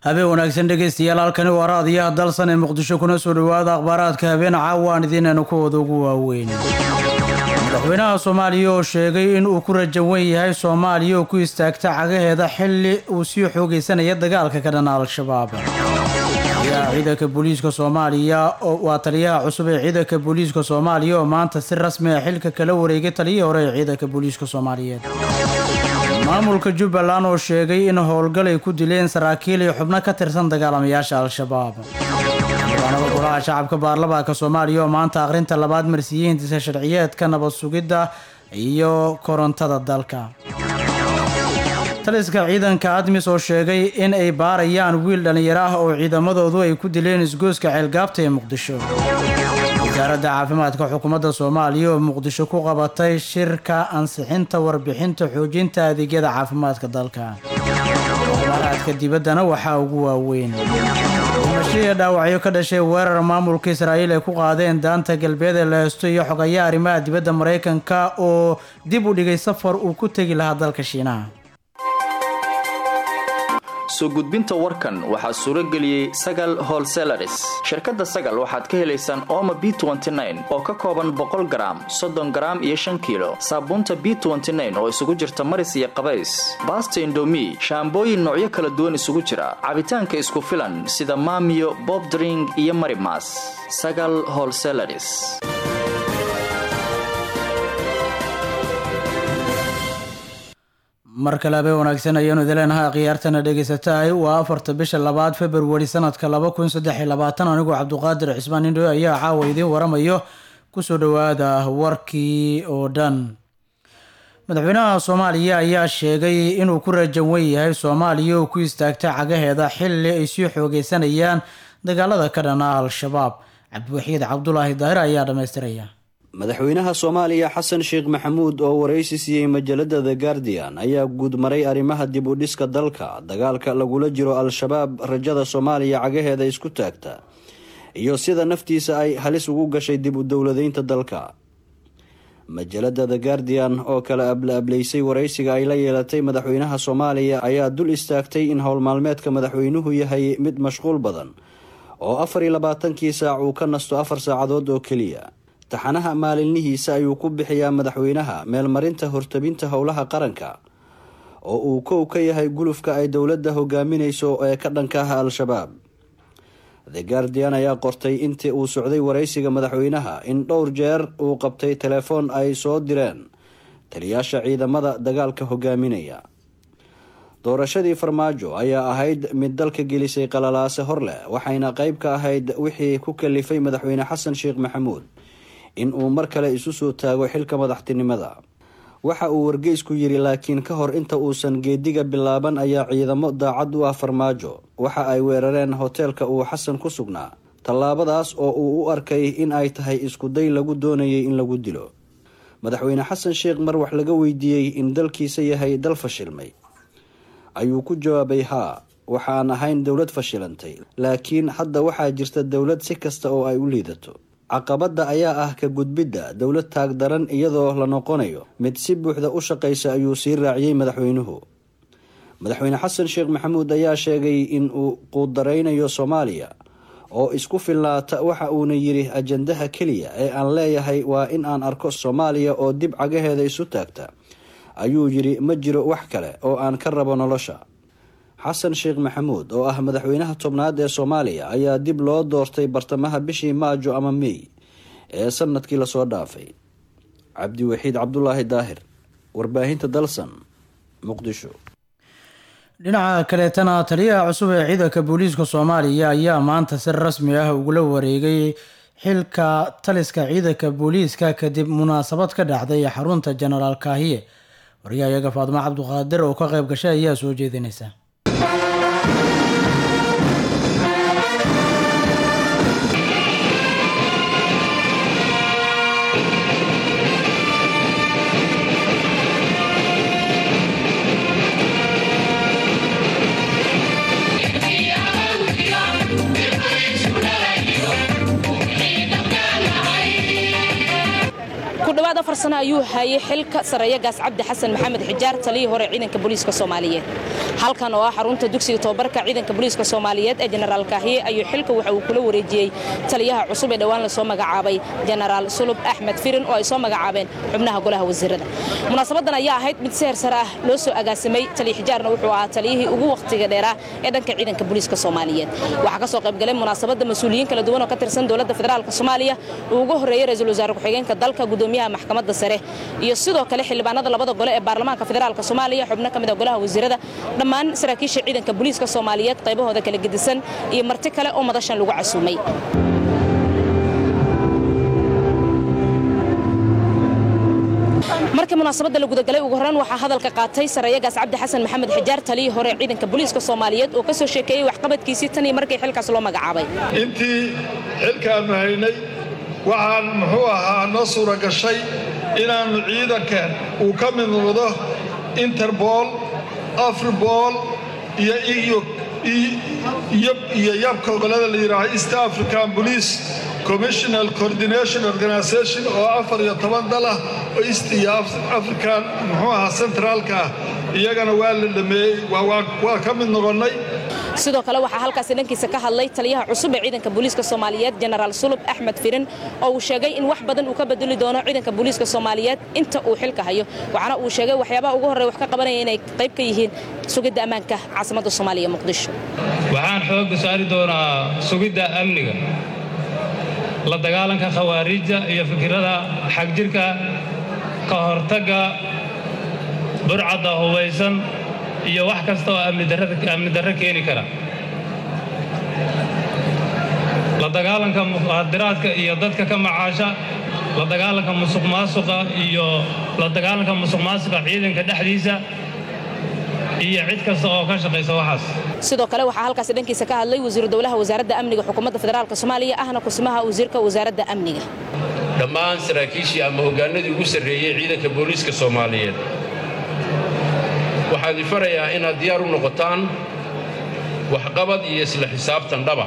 habeen wanaagsan dhegaystayaal halkani waa raadiyaha dalsan ee muqdisho kuna soo dhowaada akhbaaraadka habeen caawa aan idiinaynu kuwooda ugu waaweyn madaxweynaha soomaaliya oo sheegay in uu ku rajawan yahay soomaaliya oo ku istaagta cagaheeda xilli uu sii xoogaysanaya dagaalka ka dhana al-shabaab taliyaha ciidanka booliiska soomaaliya waa taliyaha cusub ee ciidanka booliiska soomaaliya oo maanta si rasmi ah xilka kala wareegay taliyihii hore ee ciidanka booliiska soomaaliyeed maamulka jubbaland oo sheegay in howlgal ay ku dileen saraakiil iyo xubno ka tirsan dagaalamayaasha al-shabaab xildhibaanada golaha shacabka baarlamaanka soomaaliya oo maanta akhrinta labaad marsiiyey hindisa sharciyeedka nabad sugidda iyo korontada dalka taliska ciidanka admis oo sheegay in ay baarayaan wiil dhallinyaro ah oo ciidamadoodu ay ku dileen isgooska ceelgaabta ee muqdisho wasaaradda caafimaadka xukuumadda soomaaliya oo muqdisho ku qabatay shirka ansixinta warbixinta xoojinta adeegyada caafimaadka dalka akhbaaraadka dibaddana waxaa ugu waaweyn dhimashiya dhaawacyo ka dhashay weerar maamulka israa'iil ay ku qaadeen daanta galbeed ee la heesto iyo xogayaa arrimaha dibadda maraykanka oo dib u dhigay safar uu ku tegi lahaa dalka shiinaha soo gudbinta warkan waxaa suuro geliyey sagal holselaris shirkadda sagal waxaad ka helaysaan ooma b oo ka kooban boqol garaam soddon garaam iyo shan kiilo saabuunta b oo isugu jirta maris iyo qabays baasta indomi shaambooyin noocyo kala duwan isugu jira cabitaanka isku filan sida maamiyo bobdring iyo marimas sagal holselaris mar kale habeen wanaagsan ayaanu idin leenahay khiyaartana dhegaysatahay waa afarta bisha labaad februari sanadka laba kun saddex iyo labaatan anigoo cabduqaadir cismaan indho ayaa caawa idiin waramayo kusoo dhowaada warkii oo dhan madaxweynaha soomaaliya ayaa sheegay inuu ku rajan wen yahay soomaaliya oo ku istaagta cagaheeda xilli ay sii xoogeysanayaan dagaalada ka dhana al-shabaab cabdiwaxiid cabdulaahi daahir ayaa dhammaystiraya madaxweynaha soomaaliya xasan sheekh maxamuud oo waraysi siiyey majalada the guardian ayaa guudmaray arrimaha dib u dhiska dalka dagaalka lagula jiro al-shabaab rajada soomaaliya cagaheeda isku taagta iyo sida naftiisa ay halis ugu gashay dib u dowladeynta dalka majalada the guardian oo kala abla-ablaysay waraysiga ay la yeelatay madaxweynaha soomaaliya ayaa dul istaagtay in howlmaalmeedka madaxweynuhu yahay mid mashquul badan oo afar iyo labaatankii saac uu ka nasto afar saacadood oo keliya taxanaha maalinnihiisa ayuu ku bixiyaa madaxweynaha meelmarinta hortabinta howlaha qaranka oo uu kow ka yahay gulufka ay dowladda hogaaminayso ee ka dhanka ah al-shabaab the guardian ayaa qortay intii uu socday waraysiga madaxweynaha in dhowr jeer uu qabtay telefoon ay soo direen taliyaasha ciidamada dagaalka hogaaminaya doorashadii farmaajo ayaa ahayd mid dalka gelisay qalalaase hor leh waxayna qeyb ka ahayd wixii ku kalifay madaxweyne xasan sheekh maxamuud in uu mar kale isu soo taago xilka madaxtinimada waxa uu wargeysku yiri laakiin ka hor inta uusan geediga bilaaban ayaa ciidamo daacad u ah farmaajo waxa ay weerareen hoteelka uu xasan ku sugnaa tallaabadaas oo uu u arkay in ay tahay iskuday lagu doonayay in lagu dilo madaxweyne xasan sheekh mar wax laga weydiiyey in dalkiisa yahay dal fashilmay ayuu ku jawaabay haa waxaan ahayn dowlad fashilantay laakiin hadda waxaa jirta dowlad si kasta oo ay u liidato caqabadda ayaa ah ka gudbidda dowlad taag daran iyadoo la noqonayo mid si buuxda u shaqaysa ayuu sii raaciyey madaxweynuhu madaxweyne xasan sheekh maxamuud ayaa sheegay in uu quudaraynayo soomaaliya oo isku fillaata waxa uuna yidhi ajandaha keliya ee aan leeyahay waa in aan arko soomaaliya oo dib cagaheeda isu taagta ayuu yidhi ma jiro wax kale oo aan ka rabo nolosha xasan sheekh maxamuud oo ah madaxweynaha tobnaad ee soomaaliya ayaa dib loo doortay bartamaha bishii maajo ama mey ee sanadkii lasoo dhaafay cabdiwaxiid cabdulaahi daahir warbaahinta dalsan muqdisho dhinaca kaleetana taliyaha cusub ee ciidanka booliiska soomaaliya ayaa maanta si rasmi ah ugula wareegay xilka taliska ciidanka booliiska kadib munaasabad ka dhacday xarunta jenaraal kaahiye waryahayaga faadimo cabduqaadir oo ka qayb gashay ayaa soo jeedinaysa dhowaad afar sano ayuu hayay xilka sareeyagaas cabdi xasan maxamed xijaar taliyii hore ciidanka booliiska soomaaliyeed halkan oo ah xarunta dugsiga tobabarka ciidanka booliiska soomaaliyeed ee jenaraal kaahiye ayuu xilka waxa uu kula wareejiyey taliyaha cusub ee dhowaan lasoo magacaabay jenaraal sulub axmed firin oo ay soo magacaabeen xubnaha golaha wasiirada munaasabadan ayaa ahayd mid si hersare ah loo soo agaasimay taliya xijaarna wuxuu ahaa taliyihii ugu wakhtiga dheeraa ee dhanka ciidanka booliiska soomaaliyeed waxaa ka soo qaybgalay munaasabadda mas-uuliyiin kala duwan oo ka tirsan dowladda federaalk soomaaliya uu ugu horreeyey ra-iisul wasaare ku-xigeenka dalka gudoomiyaha maxkamadda sare iyo sidoo kale xildhibaanada labada gole ee baarlamaanka federaalk soomaaliya xubno ka mid a golaha wasiirada dhammaan saraakiisha ciidanka booliiska soomaaliyeed qaybahooda kala gedisan iyo marti kale oo madashan lagu casuumay markii munaasabadda la gudagalay ugu horreyn waxaa hadalka qaatay sareeyagaas cabdi xasan maxamed xijaar taliyii hore ciidanka booliiska soomaaliyeed oo ka soo sheekeeyey waxqabadkiisii tan iyo markii xilkaas loo magacaabay intii xilkaannu haynay waxaan muxuu ahaa noo suura gashay inaannu ciidankan uu ka mid noqdo interbool afribool iyo iyo yabka golada la yidhaaho east african police commissional coordination organisation oo afar iyo toban dal ah oo east iyo african muxuu ahaa centraalka ah iyagana waa la dhameeyey waa ka mid noqonnay sidoo kale waxaa halkaasi dhankiisa ka hadlay taliyaha cusub ee ciidanka booliiska soomaaliyeed jenaraal sulub axmed firin oo uu sheegay in wax badan uu ka bedeli doono ciidanka booliiska soomaaliyeed inta uu xilka hayo waxaana uu sheegay waxyaabaha ugu horreya wax ka qabanaya inay qayb ka yihiin sugidda ammaanka caasimadda soomaaliya muqdisho waxaan xoogga saari doonaa sugidda amniga la dagaalanka khawaariijda iyo fikirada xagjirka ka hortagga burcadda hubaysan iyo wax kasta oo amni darro keeni kara la dagaalanka muqaadiraadka iyo dadka ka macaasha la dagaalanka musuq maasuqa iyo la dagaalanka musuq maasuqa ciidanka dhexdiisa iyo cid kasta oo ka shaqaysa waxaas sidoo kale waxaa halkaasi dhankiisa ka hadlay wasiiru dowlaha wasaaradda amniga xukuumadda federaalka soomaaliya ahna kusimaha wasiirka wasaaradda amniga dhammaan saraakiishii ama hoggaanadii ugu sarreeyey ciidanka booliiska soomaaliyeed waxaan idin farayaa inaad diyaar u noqotaan waxqabad iyo isla xisaabtan dhaba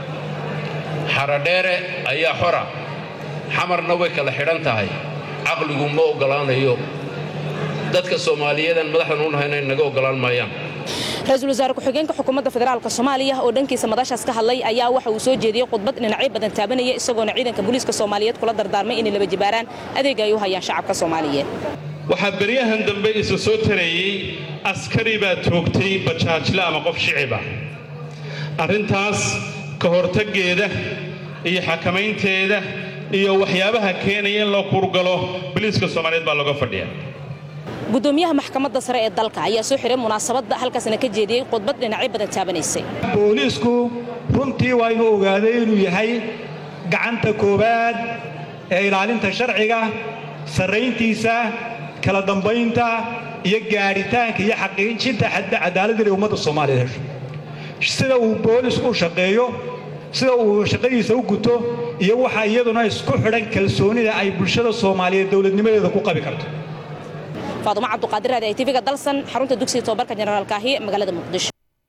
xaradheere ayaa xora xamarna way kala xidhan tahay caqligu ma oggolaanayo dadka soomaaliyeedan madaxdan u nahayna naga oggolaan maayaan ra-iisul wasaare ku-xigeenka xukuumadda federaalk soomaaliya oo dhankiisa madashaas ka hadlay ayaa waxa uu soo jeediyey khudbad dhinacyo badan taabanaya isagoona ciidanka booliiska soomaaliyeed kula dardaarmay inay laba jibaaraan adeega ay u hayaan shacabka soomaaliyeed waxaa beryahan dambe isla soo tareeyey askari baa toogtay bajaajle ama qof shiciba arrintaas ka hortaggeeda iyo xakamaynteeda iyo waxyaabaha keenaya in loo kurgalo boliiska soomaaliyeed baa looga fadhiya gudoomiyaha maxkamadda sare ee dalka ayaa soo xiray munaasabadda halkaasna ka jeediyey khudbad dhinacyo badan taabanaysay booliisku runtii waa inuu ogaaday inuu yahay gacanta koowaad ee ilaalinta sharciga sarrayntiisa kala dambaynta iyo gaadhitaanka iyo xaqiijinta cadaaladda inay ummadda soomaaliyeed hesho sida uu boolisku u shaqeeyo sida uu shaqadiisa u guto iyo waxa iyaduna isku xidhan kalsoonida ay bulshada soomaaliyeed dowladnimadeeda ku qabi karto faadumo cabduqaadir raadi ay tv-ga dalsan xarunta dugsiga tobabarka jenaraal kaahiye magaalada muqdisho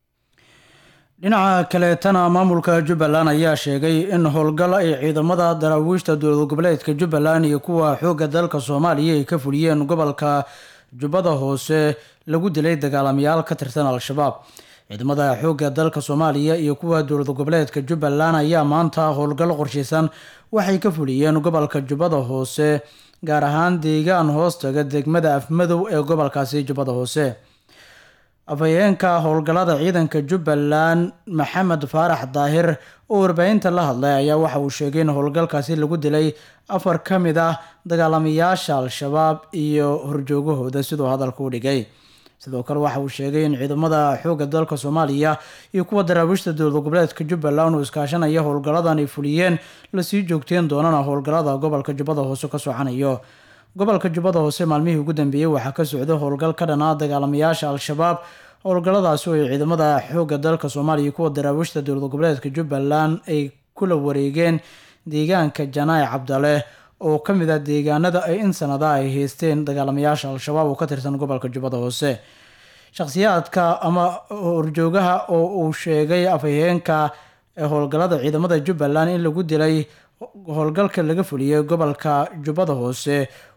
dhinaca kaleetana maamulka jubbaland ayaa sheegay in howlgal ay ciidamada daraawiishta dowlad goboleedka jubbaland iyo kuwa xoogga dalka soomaaliya ay ka fuliyeen gobolka jubbada hoose lagu dilay dagaalamayaal ka tirsan al-shabaab ciidamada xoogga dalka soomaaliya iyo kuwa dowlad goboleedka jubbaland ayaa maanta howlgal qorshaysan waxay ka fuliyeen gobolka jubbada hoose gaar ahaan deegaan hoostaga degmada afmadow ee gobolkaasi jubbada hoose afhayeenka howlgallada ciidanka jubbaland maxamed faarax daahir oo warbaahinta la hadlay ayaa waxa uu sheegay in howlgalkaasi lagu dilay afar ka mid ah dagaalamayaasha al-shabaab iyo horjoogahooda siduu hadalka u dhigay sidoo kale waxa uu sheegay in ciidamada xoogga dalka soomaaliya iyo kuwa daraawiishta dowlad goboleedka jubbaland uu iskaashanaya howlgalladan ay fuliyeen lasii joogteen doonana howlgallada gobolka jubbada hoose ka socanayo gobolka jubbada hoose maalmihii ugu dambeeyey waxaa ka socday howlgal ka dhanaa dagaalamayaasha al-shabaab howlgalladaasi oo ay ciidamada xoogga dalka soomaaliya iyo kuwa daraawiishta dowlad goboleedka jubbaland ay kula wareegeen deegaanka janaac cabdale oo ka mid ah deegaanada ay in sanada ay haysteen dagaalamayaasha al-shabaab oo ka tirsan gobolka jubbada hoose shakhsiyaadka ama horjoogaha oo uu sheegay afhayeenka howlgallada ciidamada jubbaland in lagu dilay howlgalka laga fuliyey gobolka jubbada hoose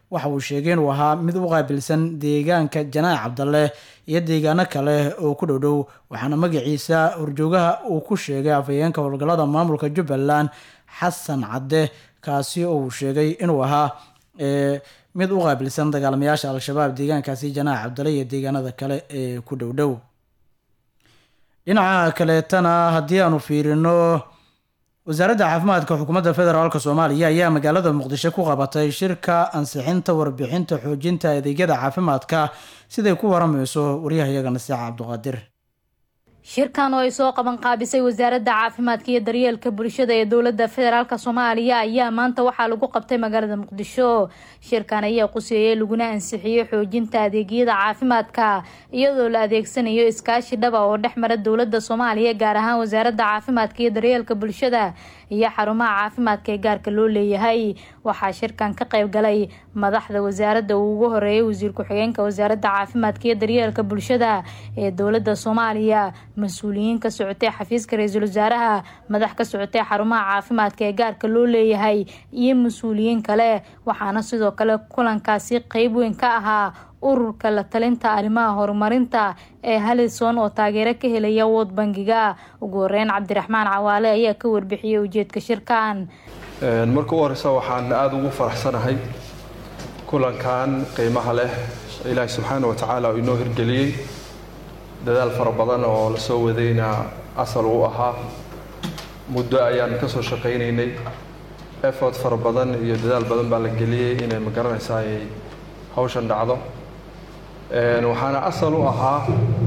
waxa uu sheegay inuu ahaa mid u qaabilsan deegaanka janaac cabdalle iyo deegaano kale oo ku dhowdhow waxaana magaciisa horjoogaha uu ku sheegay afhayeenka howlgallada maamulka jubbaland xasan cadde kaasi oo uu sheegay inuu ahaa mid u qaabilsan dagaalamayaasha al-shabaab deegaankaasi janaac cabdalle iyo deegaanada kale ee ku dhowdhow dhinaca kaleetana haddii aanu fiirino wasaaradda caafimaadka xukuumadda federaalk soomaaliya ayaa magaalada muqdisho ku qabatay shirka ansixinta warbixinta xoojinta adeegyada caafimaadka siday ku waramayso waryahayaga nasiixa cabduqaadir shirkan oo ay soo qaban qaabisay wasaaradda caafimaadka iyo daryeelka bulshada ee dowladda federaalk soomaaliya ayaa maanta waxaa lagu qabtay magaalada muqdisho shirkan ayaa quseeyey laguna ansixiyey xoojinta adeegyada caafimaadka iyadoo la adeegsanayo iskaashi dhaba oo dhex mara dowladda soomaaliya gaar ahaan wasaaradda caafimaadka iyo daryeelka bulshada iyo xarumaha caafimaadka ee gaarka loo leeyahay waxaa shirkan ka qayb galay madaxda wasaaradda uu ugu horeeyay wasiir ku-xigeenka wasaaradda caafimaadka iyo daryeelka bulshada ee dowladda soomaaliya mas-uuliyiin ka socotay xafiiska ra-iisul wasaaraha madax ka socotay xarumaha caafimaadka ee gaarka loo leeyahay iyo mas-uuliyiin kale waxaana sidoo kale kulankaasi qeyb weyn ka ahaa ururka la talinta arrimaha horumarinta ee halison oo taageero ka helaya wood bangiga ugu horeyn cabdiraxmaan cawaale ayaa ka warbixiyey ujeedka shirkan marka u horeysa waxaan aada ugu faraxsanahay kulankan qiimaha leh ilaahi subxaana wa tacaala uu inoo hirgeliyey dadaal fara badan oo la soo wadayna asal u ahaa muddo ayaan ka soo shaqaynaynay effort fara badan iyo dadaal badan baa la geliyey inay ma garanaysaa ay hawshan dhacdo waxaana asal u ahaa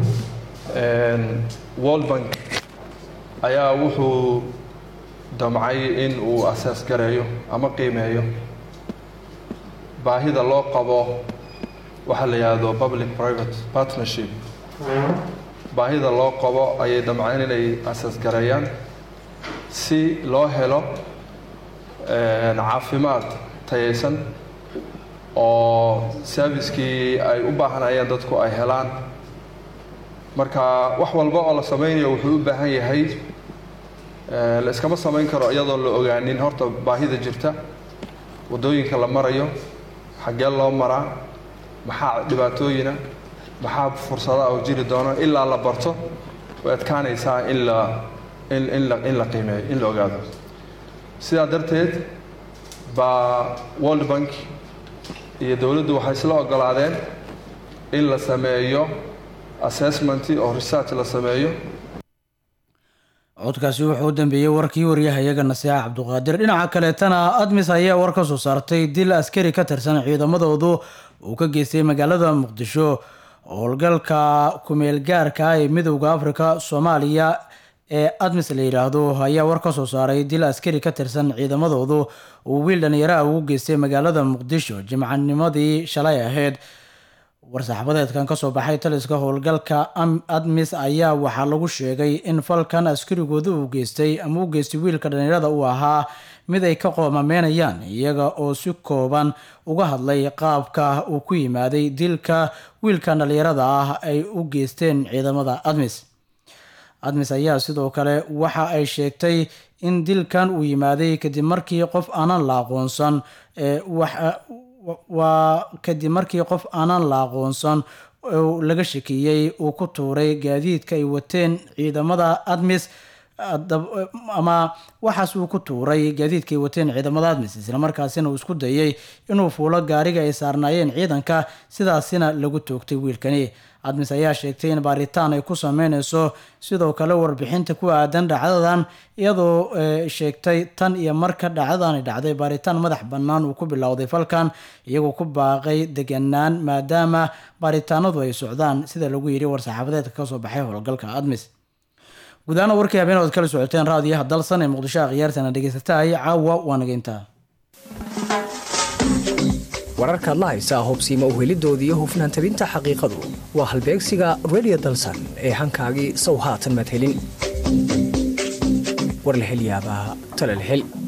world bank ayaa wuxuu damcay in uu asaas gareeyo ama qiimeeyo baahida loo qabo waxaa la yidhaahdo public private partnership baahida loo qabo ayay damceen inay asaas gareeyaan si loo helo caafimaad tayaysan oo servicekii ay u baahanayeen dadku ay helaan marka wax walba oo la sameynayo wuxuu u baahan yahay la iskama samayn karo iyadoo la ogaanin horta baahida jirta waddooyinka la marayo xaggee loo maraa maxaa dhibaatooyina maxaa fursada oo jiri doona ilaa la barto way adkaanaysaa in la in in la in la qiimeeyo in la ogaado sidaa darteed baa world bank iyo dowladdu waxay isla ogolaadeen in la sameeyo assessment oo research la sameeyo codkaasi wuxuu u dambeeyey warkii waryahayaga nasiixa cabduqaadir dhinaca kaleetana admis ayaa war ka soo saartay dil askari ka tirsan ciidamadoodu uu ka geystay magaalada muqdisho howlgalka kumeel gaarka ee midowda afrika soomaaliya ee admis la yidhaahdo ayaa war ka soo saaray dil askari ka tirsan ciidamadoodu uu wiil dhalinyaraha ugu geystay magaalada muqdisho jimcanimadii shalay ahayd war-saxaabadeedkan kasoo baxay taliska howlgalka admis ayaa waxaa lagu sheegay in falkan askarigooda uu geystay ama u geystay wiilka dhalinyarada uu ahaa mid ay ka qoomameynayaan iyaga oo si kooban uga hadlay qaabka uu ku yimaaday dilka wiilkan dhalinyarada ah ay u geysteen ciidamada admis admis ayaa sidoo kale waxa ay sheegtay in dilkan uu yimaaday kadib markii qof aanan la aqoonsan waa kadib markii qof aanan la aqoonsan laga shakiyey uu ku tuuray gaadiidka ay wateen ciidamada admis ama waxaas uu ku tuuray gaadiidka ay wateen ciidamada admis islamarkaasina uu isku dayay inuu fuulo gaariga ay saarnaayeen ciidanka sidaasina lagu toogtay wiilkani admis ayaa sheegtay in baaritaan ay ku sameyneyso sidoo kale warbixinta ku aadan dhacdadan iyadoo sheegtay tan iyo marka dhacdadani dhacday baaritaan madax bannaan uu ku bilowday falkan iyagoo ku baaqay deganaan maadaama baaritaanadu ay socdaan sida lagu yidhi war-saxaafadeedka kasoo baxay howlgalka admis gudahaana warkii habeen ood kala socoteen raadiyaha dalsan ee muqdisho akhyaartana dhegeysatahay caawa waa nageyntaa wararkaad la haysaa hobsiima uhelidooda iyo hufnaan tabinta xaqiiqadu waa halbeegsiga redio dalsan ee hankaagii sow haatan madhelin war la hel yaabaa talal hel